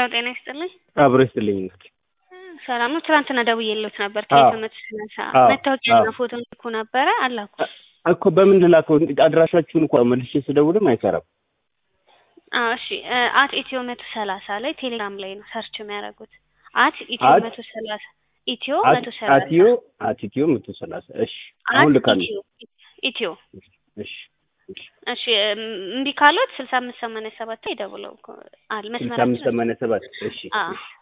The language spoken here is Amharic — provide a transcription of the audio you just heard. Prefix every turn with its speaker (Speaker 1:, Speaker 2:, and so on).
Speaker 1: ሄሎ ጤና ይስጥልኝ።
Speaker 2: አብሮ ይስጥልኝ እናት።
Speaker 1: ሰላም ነው። ትናንትና ደውዬልዎት ነበር።
Speaker 2: አዎ።
Speaker 1: ከየትምህርት ስነሳ
Speaker 2: አዎ።
Speaker 1: መታወቂያና
Speaker 2: አዎ።
Speaker 1: ፎቶ ልኩ ነበረ አላኩ።
Speaker 2: እኮ በምን ልላከው? አድራሻችሁን እኮ መልሼ ስደውልም አይሰራም።
Speaker 1: አዎ እሺ። አት ኢትዮ መቶ ሰላሳ ላይ ቴሌግራም ላይ ነው ሰርች የሚያደርጉት። አት ኢትዮ
Speaker 2: አት-
Speaker 1: መቶ ሰላሳ ኢትዮ
Speaker 2: አት-
Speaker 1: መቶ ሰላሳ
Speaker 2: አትዮ አትዮ መቶ ሰላሳ እሺ፣ አሁን
Speaker 1: አት
Speaker 2: ልካለሁ።
Speaker 1: ኢትዮ ኢትዮ
Speaker 2: እሺ እሺ።
Speaker 1: እሺ እም፣ እምቢ ካሎት ስልሳ አምስት ሰማንያ ሰባት ላይ ደውለው እኮ አለ
Speaker 2: ስልሳ
Speaker 1: መስመራችን
Speaker 2: አምስት ሰማንያ ሰባት እሺ
Speaker 1: አዎ
Speaker 2: እሺ